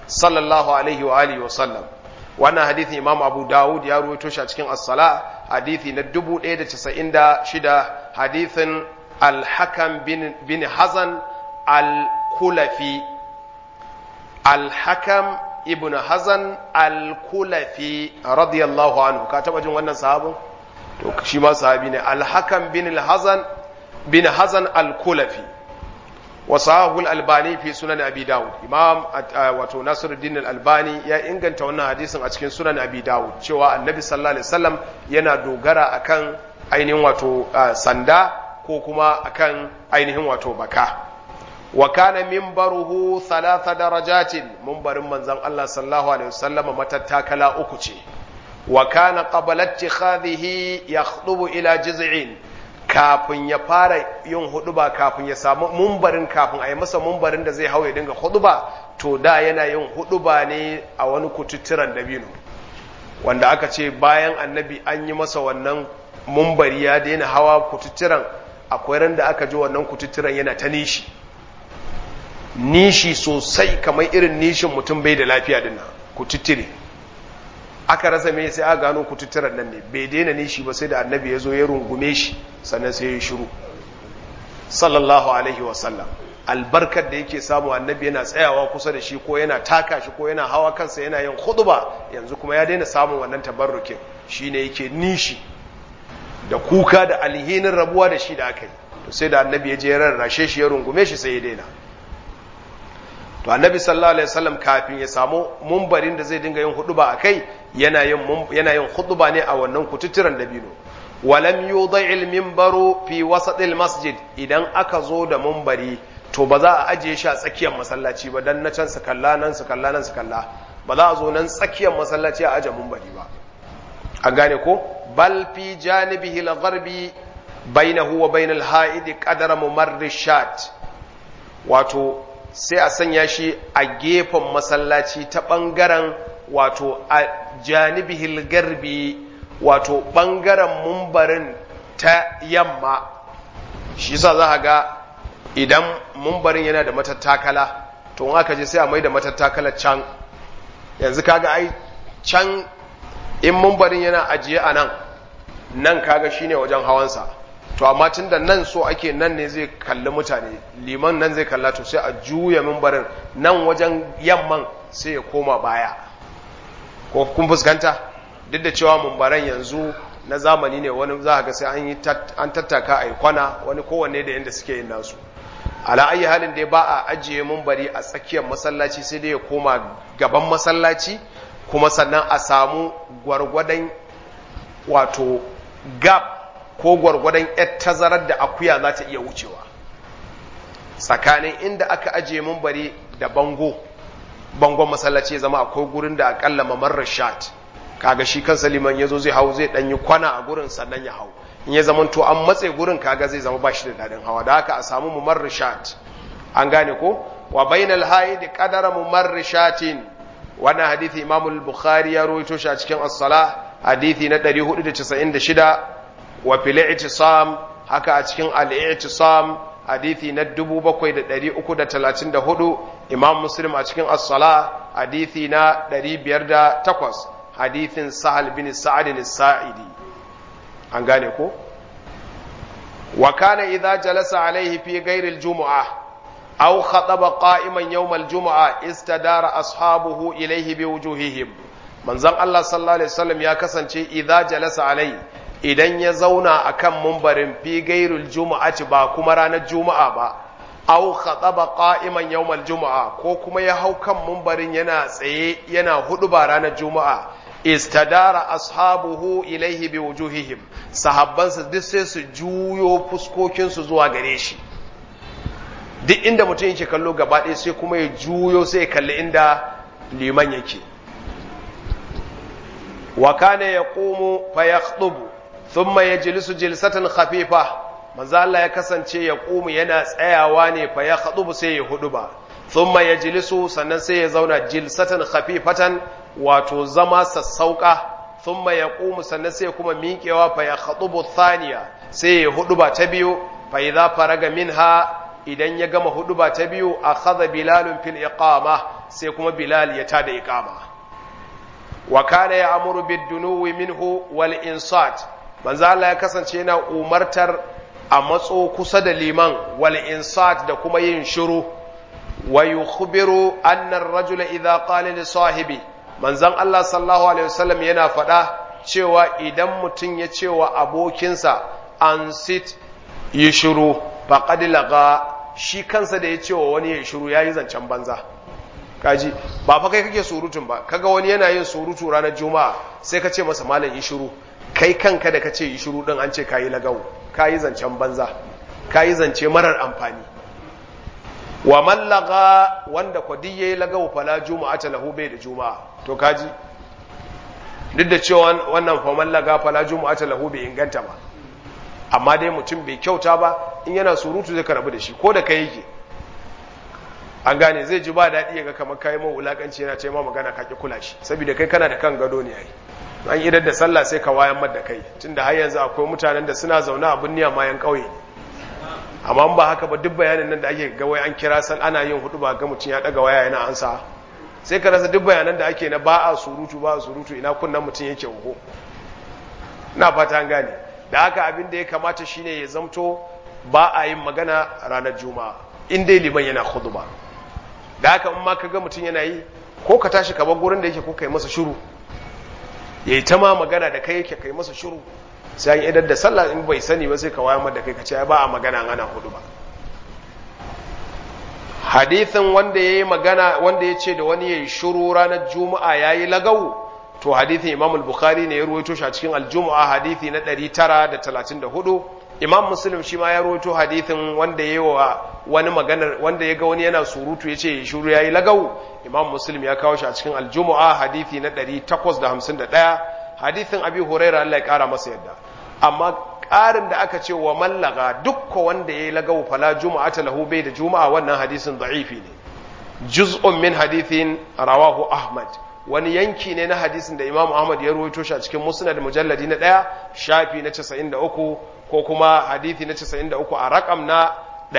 [SPEAKER 1] sallallahu alaihi wa alihi wa sallam wannan hadithi imam abu dawud ya ruwaito shi a cikin as-sala hadithi na 1096 hadithin al-hakam bin, bin hazan al-kulafi al-hakam ibn hazan al-kulafi radiyallahu anhu ka taba jin wannan sahabin to shi ma sahabi ne al-hakam bin hazan bin hazan al-kulafi وصححه الألباني في سنن أبي داود إمام واتو ناصر الدين الألباني يا إنغان تونا حديث أتكين سنن أبي داود شوى النبي صلى الله عليه وسلم ينا دوغرا أكان ainihin wato sanda ko kuma akan ainihin wato baka wa kana minbaruhu thalatha darajatin minbarin manzon Allah sallallahu alaihi wasallam matattakala uku ce wa kana qabla ittikhadhihi yakhdubu ila jiz'in kafin ya fara yin huduba kafin ya samu mumbarin kafin a yi masa mumbarin da zai hau ya dinga huduba to da yana yin huduba ne a wani kututturan dabino wanda aka ce bayan annabi an yi masa wannan mumbari ya daina hawa kututturan akwai ran da aka ji wannan kututturan yana ta nishi nishi sosai kamar irin nishin mutum bai da lafiya dinna kututtire aka rasa me sai aka gano kututturan nan ne bai daina nishi ba sai da annabi ya zo ya rungume shi sannan sai ya shiru sallallahu alaihi wasallam albarkar da yake samu annabi yana tsayawa kusa da shi ko yana taka shi ko yana hawa kansa yana yin khutba yanzu kuma ya daina samun wannan tabarrukin shine yake nishi da kuka da alhinin rabuwa da shi da aka yi to sai da annabi ya je ya rarrashe shi ya rungume shi sai ya daina to annabi sallallahu alaihi wasallam kafin ya samu mumbarin da zai dinga yin huduba akai yana yin yana yin huduba ne a wannan kututturan dabino walam yudha'il minbaru fi wasatil masjid idan aka zo da mumbari to ba za a ajiye shi a tsakiyar masallaci ba dan na can su kalla nan su kalla nan su kalla ba za a zo nan tsakiyar masallaci a aje mumbari ba an gane ko bal fi janibihi al-gharbi bainahu wa bainal ha'id qadara mumarrishat wato sai a sanya shi a gefen masallaci ta ɓangaren wato a janibihil garbi wato ɓangaren mumbarin ta yamma shi sa za a ga idan mumbarin yana da matattakala to in aka je sai a mai da matattakala can yanzu kaga ai can in mumbarin yana ajiye a nan nan kaga shine wajen hawansa to amma tun da nan so ake nan ne zai kalli mutane liman nan zai kalla to sai a juya mimbarin nan wajen yamman sai ya koma baya ko kun fuskanta duk da cewa mimbaran yanzu na zamani ne wani za ga sai an yi an tattaka a yi kwana wani kowanne da yadda suke yin nasu ala ayi halin da ba a ajiye mimbari a tsakiyar masallaci sai dai ya koma gaban masallaci kuma sannan a samu gwargwadon wato gap ko gwargwadon yar tazarar da akuya za ta iya wucewa tsakanin inda aka ajiye mumbari da bango bangon masallaci ya zama akwai gurin da akalla mamar shat kaga shi kansa liman ya zo zai hau zai ɗanyi kwana a gurin sannan ya hau in ya zama to an matse gurin kaga zai zama ba shi da daɗin hawa da haka a samu mamar shat an gane ko wa bainal haid qadara mamar shatin wannan hadisi imamul bukhari ya rawaito shi a cikin as-salah hadisi na 496 wa fil i'tisam haka a cikin al-i'tisam hadithi na 7334 imam muslim a cikin as-sala hadithi na 508 hadithin sahal bin sa'ad as-sa'idi an gane ko wa kana idza jalasa alaihi fi ghairi al-jum'ah aw khataba qa'iman yawm al-jum'ah istadara ashabuhu ilayhi biwujuhihim manzon Allah sallallahu alaihi wasallam ya kasance idza jalasa alaihi idan ya zauna a kan mumbarin fi gairul juma'ati ba kuma ranar juma'a ba au khataba qa'iman yawmal juma'a ko kuma ya hau kan mumbarin yana tsaye yana hudu ba ranar juma'a istadara ashabuhu ilaihi bi wujuhihim sahabbansa duk sai su juyo fuskokin su zuwa gare shi duk inda mutum yake kallo gaba ɗaya sai kuma ya juyo sai ya kalli inda liman yake wa kana yaqumu fa yakhdubu thumma yajlisu jilsatan khafifa manzo Allah ya kasance ya qumu yana tsayawa ne fa ya khadubu sai ya huduba thumma yajlisu sannan sai ya zauna jilsatan khafifatan wato zama sassauka thumma yaqumu sannan sai kuma miƙewa fa ya khadubu thaniya sai ya huduba ta biyu fa idza faraga minha idan ya gama huduba ta biyu akhadha bilalun fil iqama sai kuma bilal ya tada iqama wa kana ya'muru bid-dunuwi minhu wal insat manzo Allah ya kasance yana umartar a matso kusa da liman wal insat da kuma yin shiru wa yukhbiru anna ar-rajula idha qala li sahibi manzon Allah sallallahu alaihi wasallam yana faɗa cewa idan mutum ya ce wa abokinsa an sit yi shiru faqad laga shi kansa da ya ce wa wani ya shiru yayi zancen banza kaji ba fa kai kake surutun ba kaga wani yana yin surutu ranar juma'a sai ka ce masa malam yi shiru kai kanka da ka ce yi shiru din an ce kayi lagawo kayi zancen banza kayi zance marar amfani wa mallaga wanda kwadi yayi lagawo fala juma'a ta lahu bai da juma'a to kaji duk da cewa wannan fa mallaga fala juma'a ta lahu bai inganta ba amma dai mutum bai kyauta ba in yana surutu zai karabu da shi ko da kai yake an gane zai ji ba daɗi ya ga kamar kayi man wulakanci yana ce ma magana ka ki kula shi saboda kai kana da kan gado ne ai an idar da sallah sai ka wayan da kai tunda har yanzu akwai mutanen da suna zaune a binniya mayan ƙauye ne amma ba haka ba duk bayanin nan da ake ga wai an kira sal ana yin hudu ba ga mutum ya daga waya yana ansa sai ka rasa duk bayanan da ake na ba a surutu ba a surutu ina kunnan mutum yake uku na fata an gane da haka abin da ya kamata shine ya zamto ba a yin magana ranar juma'a in dai liman yana khutba da haka in ma ka ga mutum yana yi ko ka tashi ka bar gurin da yake ko kai masa shiru yayi ta ma magana da kai yake kai masa shiru sai an idar da sallah in bai sani ba sai ka wayar da kai ka ce ba a magana ana hudu ba hadithin wanda yayi magana wanda ya ce da wani yayi shiru ranar juma'a yayi lagawu to hadithin imam al-bukhari ne ya ruwaito shi a cikin al-jumu'a hadithi na 934 imam muslim shi ma ya ruwaito hadithin wanda yayi wa wani maganar wanda ya ga wani yana surutu yace shiru yayi lagawu imam muslim ya kawo shi a cikin al-jumu'a hadithi na 851 hadithin abi huraira Allah ya kara masa yadda amma ƙarin da aka ce wa mallaga dukka wanda ya yi lagawu fala juma'a ta lahu bai da juma'a wannan hadisin da'ifi ne juz'un min hadithin rawahu ahmad wani yanki ne na hadisin da imam ahmad ya ruwaito shi a cikin musnad mujalladi na ɗaya shafi na 93 ko kuma hadithi na 93 a rakam na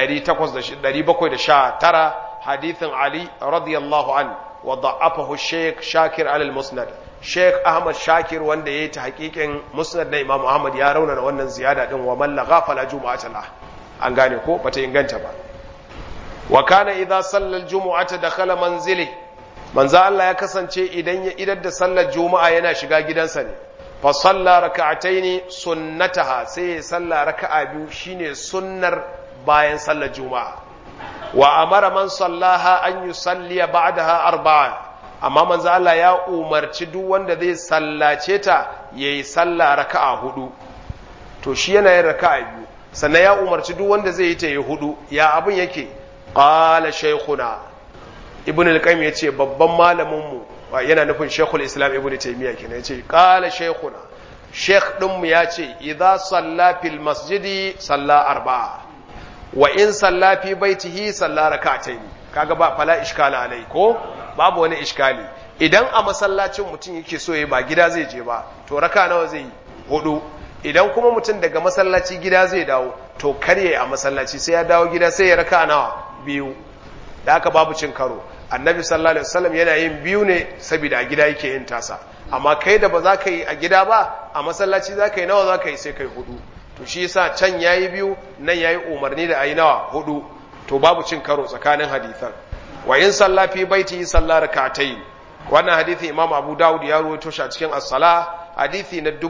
[SPEAKER 1] 719 hadithin ali radiyallahu an wa da'afahu shaykh shakir al musnad Sheikh Ahmad Shakir wanda ya yi ta hakikin musnad na Imam Ahmad ya raunana wannan ziyada din wa man lagha fala jumu'ata la an gane ko bata inganta ba wa kana idza sallal jumu'ata dakhala manzili manzo Allah ya kasance idan ya idar da sallar juma'a yana shiga gidansa ne fa salla raka'ataini sunnataha sai ya salla raka'a biyu shine sunnar bayan sallar juma'a wa amara man sallaha an yusalliya ba'daha arba'a amma manzo Allah ya umarci duk wanda zai sallace ta yayi sallah raka'a hudu to shi yana yin raka'a biyu sannan ya umarci duk wanda zai yi ta yi hudu ya abin yake qala shaykhuna ibn al-qayyim yace babban malamin mu yana nufin shaykhul islam ibn taymiya kenan yace qala shaykhuna shaykh din mu yace idza salla fil masjidi salla arba'a wa in salla fi baitihi salla rak'atayn kaga ba fala iskala alai ko babu wani iskali idan a masallacin mutum yake so ya ba gida zai je ba to raka nawa zai yi hudu idan kuma mutum daga masallaci gida zai dawo to karye a masallaci sai ya dawo gida sai ya raka nawa biyu da haka babu cin karo annabi sallallahu alaihi wasallam yana yin biyu ne saboda a gida yake yin tasa amma kai da ba za ka yi a gida ba a masallaci za ka yi nawa za ka yi sai kai hudu to shi yasa can yayi biyu nan yayi umarni da ayi nawa hudu to babu cin karo tsakanin hadisan wa in salla fi baiti salla rak'atayn wannan hadisi imam abu daud ya rawaito shi a cikin as-sala hadisi na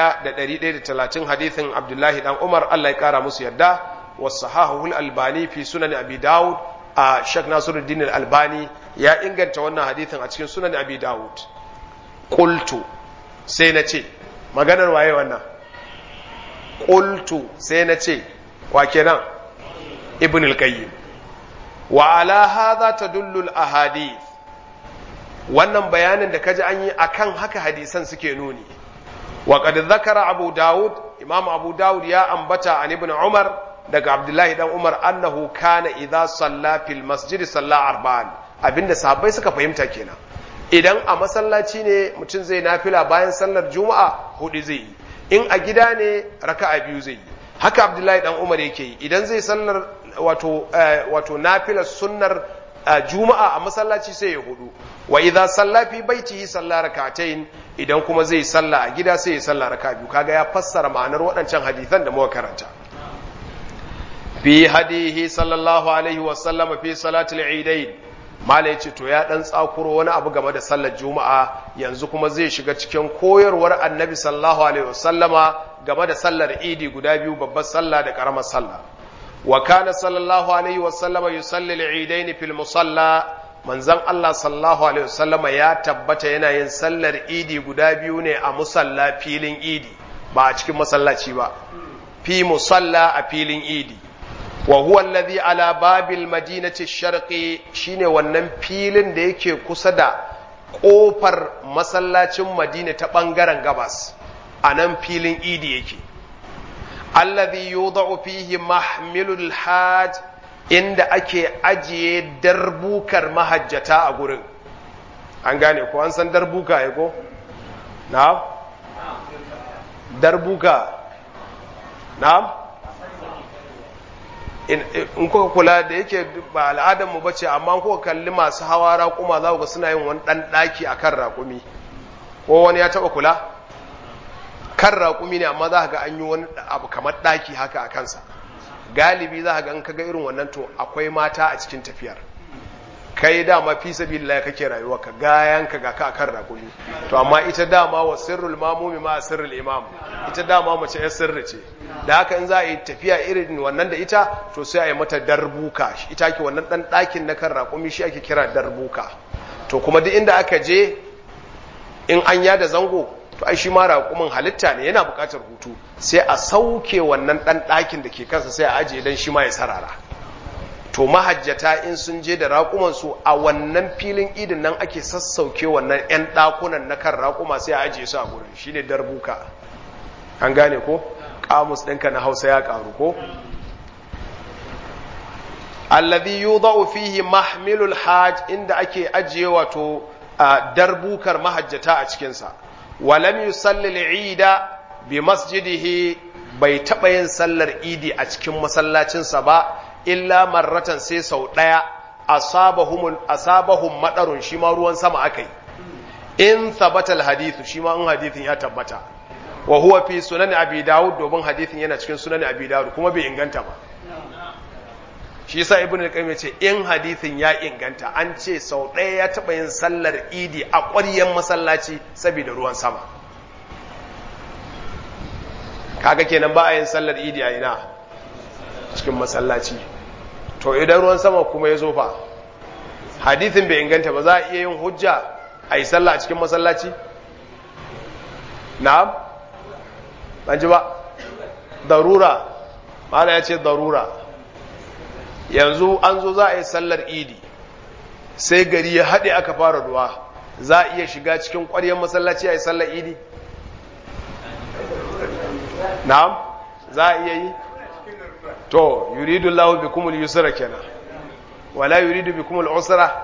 [SPEAKER 1] 1130 hadisin abdullahi dan umar Allah ya kara musu yadda wasahahu al-albani fi sunan abi daud a shek nasiruddin al-albani ya inganta wannan hadisin a cikin sunan abi daud qultu sai na ce maganar waye wannan qultu sai na ce wa kenan ibn al-qayyim wa ala hadha tadullu al-ahadith wannan bayanin da kaji an yi akan haka hadisan suke nuni wa qad dhakara abu daud imam abu daud ya ambata an ibn umar daga abdullahi dan umar annahu kana idza salla fil masjid salla arba'an abinda sahabbai suka fahimta kenan idan a masallaci ne mutum zai nafila bayan sallar juma'a hudu zai yi in a gida ne raka'a biyu zai yi haka abdullahi dan umar yake yi idan zai sallar wato wato nafilar sunnar juma'a a masallaci sai ya hudu wa idza salla fi baitihi salla rak'atayn idan kuma zai salla a gida sai ya salla raka biyu kaga ya fassara ma'anar waɗancan hadisan da muka karanta fi hadihi sallallahu alaihi wa sallama fi salatul eidain malai ce to ya dan tsakuro wani abu game da sallar juma'a yanzu kuma zai shiga cikin koyarwar annabi sallallahu alaihi wa sallama game da sallar idi guda biyu babbar sallah da karamar sallah wa kana sallallahu alaihi wa sallama yusalli al-eidain fil musalla manzon Allah sallallahu alaihi wa sallama ya tabbata yana yin sallar idi guda biyu ne a musalla filin idi ba a cikin masallaci ba fi musalla a filin idi wa huwa alladhi ala babil madinati sharqi shine wannan filin da yake kusa da kofar masallacin madina ta bangaren gabas anan filin idi yake alladhi yudau fihi mahmilul hajj inda ake ajiye darbukar mahajjata a gurin an gane ko an san darbuka ya ko na'am darbuka na'am in kuka kula da yake ba al'adarmu ba ce amma kuka kalli masu hawa raƙuma za ga suna yin wani ɗan ɗaki a kan raƙumi ko wani ya taɓa kula kan raƙumi ne amma za ga an yi wani abu kamar ɗaki haka a kansa galibi za ga in kaga irin wannan to akwai mata a cikin tafiyar kai dama fi sabilillah kake rayuwa ka gayan ka ga ka akan raƙumi to amma ita dama wa sirrul mamumi ma sirrul imam ita dama mace ya sirri ce da haka in za a yi tafiya irin wannan da ita to sai a yi mata darbuka ita ke wannan dan ɗakin na kan raƙumi shi ake kira darbuka to kuma duk inda aka je in an yada zango to ai shi ma raƙumin halitta ne yana buƙatar hutu sai a sauke wannan ɗan ɗakin da ke kansa sai a ajiye don shi ma ya sarara to mahajjata in sun je da raƙumansu a wannan filin idin nan ake sassauke wannan 'yan ɗakunan na kan raƙuma sai a ajiye su a gurin shi ne darbuka an gane ko ƙamus ɗinka na hausa ya ƙaru ko alladhi yudau fihi mahmilul hajj inda ake ajiye wato darbukar mahajjata a cikinsa walam yusalli al-ida bi masjidihi bai taɓa yin sallar idi a cikin masallacinsa ba illa marratan sai sau ɗaya asabahum maɗarun shi ma ruwan sama aka yi in thabata hadithu shi ma in hadithin ya tabbata wa huwa fi sunan abi dawud domin hadithin yana cikin sunan abi dawud kuma bai inganta ba shi yasa ibnu al-qayyim ce in hadithin ya inganta an ce sau ɗaya ya taɓa yin sallar idi a ƙwaryen masallaci saboda ruwan sama kaga kenan ba a yin sallar idi a ina cikin masallaci to idan ruwan sama kuma ya zo fa hadithin bai inganta ba za a iya yin hujja a yi sallah a cikin masallaci na'am ban ji ba darura mala ya ce darura yanzu an zo za a yi sallar idi sai gari ya haɗe aka fara ruwa za a iya shiga cikin ƙwaryar masallaci a yi sallar idi na'am za a iya yi to yuridu Allahu bikumul yusra kenan wala yuridu bikumul usra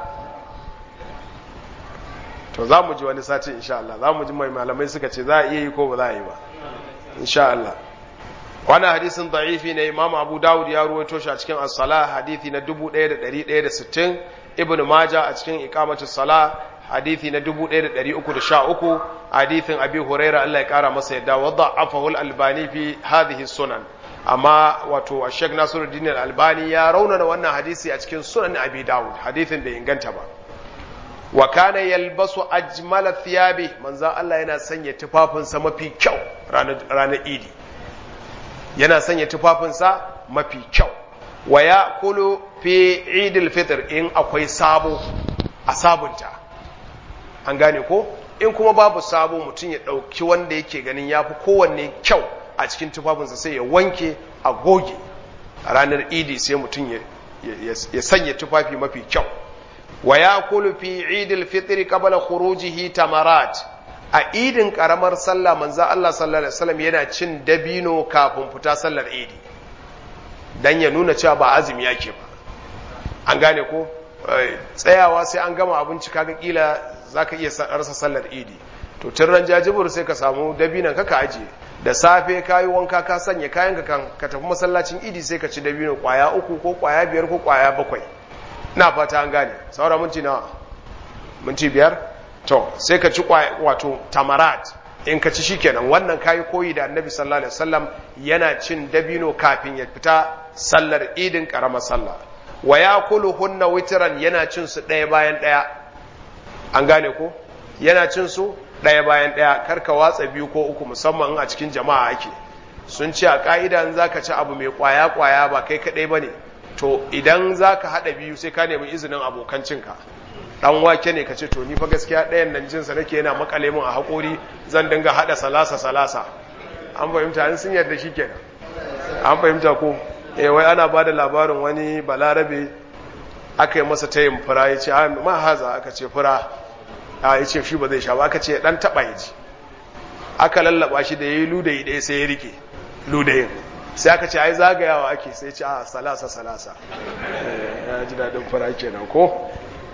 [SPEAKER 1] to za mu ji wani sati insha Allah za mu ji mai malamai suka ce za a iya yi ko ba za a yi ba insha Allah wannan hadisin da'ifi ne Imam Abu Dawud ya ruwaito shi a cikin as-salah hadisi na 1160 Ibn Majah a cikin iqamatus salah hadisi na 1313 hadisin Abi Hurairah Allah ya kara masa yadda wadda afahu al-Albani fi hadhihi sunan amma wato Sheikh Nasiruddin Al-Albani ya raunana wannan hadisi a cikin Sunan Abi Dawud hadisin bai inganta ba wa kana yalbasu ajmala thiyabi manzon Allah yana sanya tufafinsa mafi kyau ranar ranar Idi yana sanya tufafinsa mafi kyau wa yaqulu fi Eidil Fitr in akwai sabo a sabunta an gane ko in kuma babu sabo mutum ya dauki wanda yake ganin yafi kowanne kyau a cikin tufafinsa sai ya wanke a goge a ranar idi sai mutum ya sanya tufafi mafi kyau wa ya kulu fi idil fitri qabla khurujihi tamarat a idin karamar sallah manzo Allah sallallahu alaihi wasallam yana cin dabino kafin fita sallar idi dan ya nuna cewa ba azumi yake ba an gane ko tsayawa sai an gama abinci kaga kila zaka iya rasa sallar idi to tun ran jajibur sai ka samu dabinan ka ka ajiye da safe ka yi wanka ka sanya kayan ka kan ka tafi masallacin idi sai ka ci dabino kwaya uku ko kwaya biyar ko kwaya bakwai ina fata an gane saura minti nawa minti biyar to sai ka ci wato tamarat in ka ci shikenan wannan kayi koyi da annabi sallallahu alaihi wasallam yana cin dabino kafin ya fita sallar idin karamar sallah wa yakuluhunna witran yana cin su ɗaya bayan ɗaya an gane ko yana cin su ɗaya bayan ɗaya karka watsa biyu ko uku musamman a cikin jama'a ake sun ce a ƙa'ida in zaka ci abu mai ƙwaya ƙwaya ba kai kaɗai ba ne to idan zaka haɗa biyu sai ka nemi izinin abokan cinka ɗan wake ne ka ce to ni fa gaskiya ɗayan nan jinsa nake yana makale min a haƙori zan dinga haɗa salasa salasa an fahimta an sun yarda shi kenan an fahimta ko eh wai ana ba da labarin wani balarabe aka yi masa tayin fura ya ce ma haza aka ce fura a ya ce shi ba zai sha ba aka ce dan taba ya ji aka lallaba shi da ya yi ludayi ɗaya sai ya rike ludayin sai aka ce ai zagayawa ake sai ce a salasa salasa ya ji daɗin fara kenan ko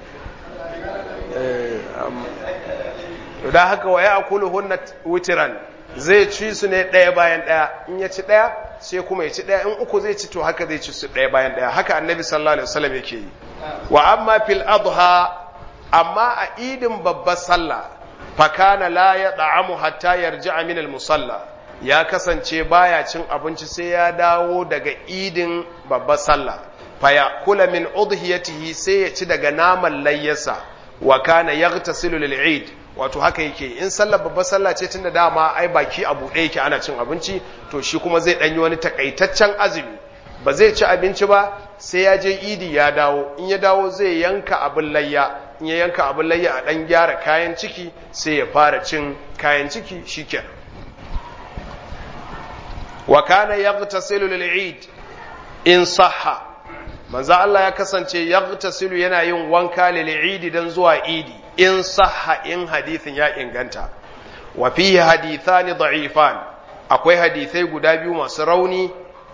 [SPEAKER 1] da haka wa ya akulu hunna wutiran zai ci su ne ɗaya bayan ɗaya in ya ci ɗaya sai kuma ya ci ɗaya in uku zai ci to haka zai ci su ɗaya bayan ɗaya haka annabi sallallahu alaihi wasallam yake yi wa amma fil adha amma a idin babbar sallah fakana la ya da'amu hatta yarji'a min al-musalla ya kasance baya cin abinci sai ya dawo daga idin babbar sallah faya kula min udhiyatihi sai ya ci daga naman layyasa wa kana yaghtasilu lil-eid wato haka yake in sallar babbar sallah ce tunda dama ai baki abu ɗaya yake ana cin abinci to shi kuma zai ɗanyi wani takaitaccen azumi ba zai ci abinci ba sai ya je idi ya dawo in ya dawo zai yanka abin layya in ya yanka abin layya a ɗan gyara kayan ciki sai ya fara cin kayan ciki shikenan wa kana yaghtasilu lil eid in sahha manzo Allah ya kasance yaghtasilu yana yin wanka lil eid dan zuwa idi in sahha in hadithin ya inganta wa fihi hadithani da'ifan akwai hadithai guda biyu masu rauni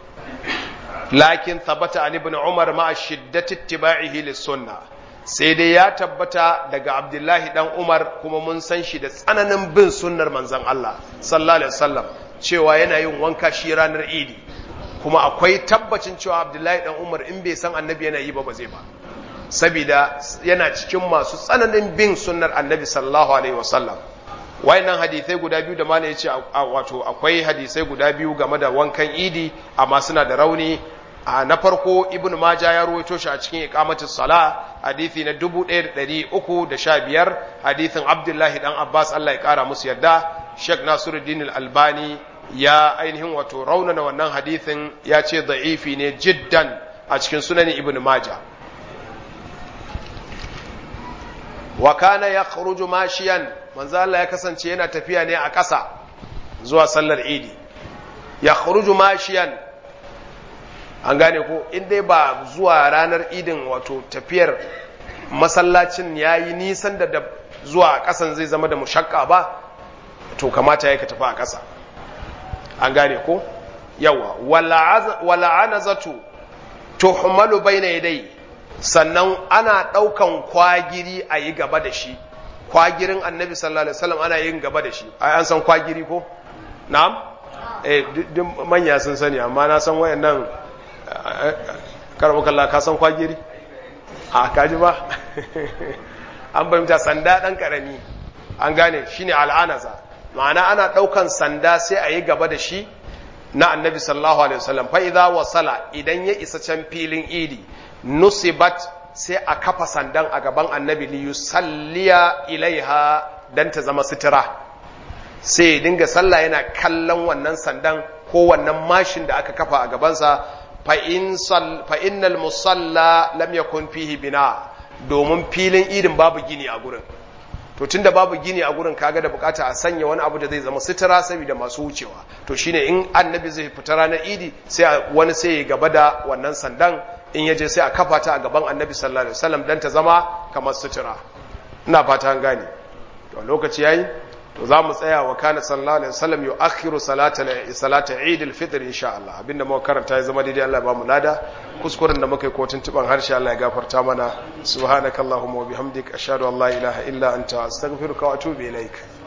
[SPEAKER 1] lakin thabata an ibn umar ma shiddati ittiba'ihi lis sunnah sai dai ya tabbata daga abdullahi dan umar kuma mun san shi da tsananin bin sunnar manzon Allah sallallahu alaihi wasallam cewa yana yin wanka shi ranar idi kuma akwai tabbacin cewa abdullahi dan umar in bai san annabi yana yi ba ba zai ba saboda yana cikin masu tsananin bin sunnar annabi sallallahu alaihi wasallam wayannan hadisai guda biyu da mana yace wato akwai hadisai guda biyu game da wankan idi amma suna da rauni a na farko ibn majah ya ruwaito shi a cikin iqamatus sala hadisi na 1315 hadisin abdullahi dan abbas Allah ya kara musu yarda sheikh nasiruddin al-albani ya ainihin wato raunana wannan hadisin ya ce da'ifi ne jiddan a cikin sunan ibn majah wa kana yakhruju mashiyan manzo Allah ya kasance yana tafiya ne a ƙasa zuwa sallar idi yakhruju mashiyan an gane ko in dai ba zuwa ranar idin wato tafiyar masallacin ya yi nisan da da zuwa a ƙasan zai zama da mushakka ba to kamata ya ka tafi a ƙasa an gane ko yawa wala'ana zato tuhmalu bayna yadai sannan ana ɗaukan kwagiri a yi gaba da shi kwagirin annabi sallallahu alaihi wasallam ana yin gaba da shi ai an san kwagiri ko na'am eh duk manya sun sani amma na san wayannan karbu kalla ka san kwagiri a kaji ba an fahimta sanda dan karami an gane shine al'anaza ma'ana ana daukan sanda sai a yi gaba da shi na annabi sallallahu alaihi wasallam fa idza wasala idan ya isa can filin idi nusibat sai a kafa sandan a gaban annabi li yusalliya ilaiha dan ta zama sutura sai dinga sallah yana kallon wannan sandan ko wannan mashin da aka kafa a gabansa fa'innal musalla lam yakun fihi bina domin filin idin babu gini a gurin to tunda babu gini a gurin kaga da bukata a sanya wani abu da zai zama sutura saboda masu wucewa to shine in annabi zai fita ranar idi sai wani sai ya gaba da wannan sandan in yaje sai a kafa ta a gaban annabi sallallahu alaihi wasallam dan ta zama kamar sutura ina fata an gane to lokaci yayi to za mu tsaya wa kana sallallahu alaihi wasallam yu'akhiru salata salata Eid al-Fitr insha Allah abinda muka karanta ya zama daidai Allah ya ba mu lada kuskuren da muka yi ko tuntuban harshe Allah ya gafarta mana subhanakallahumma wa bihamdika ashhadu an la ilaha illa anta astaghfiruka wa atubu ilaik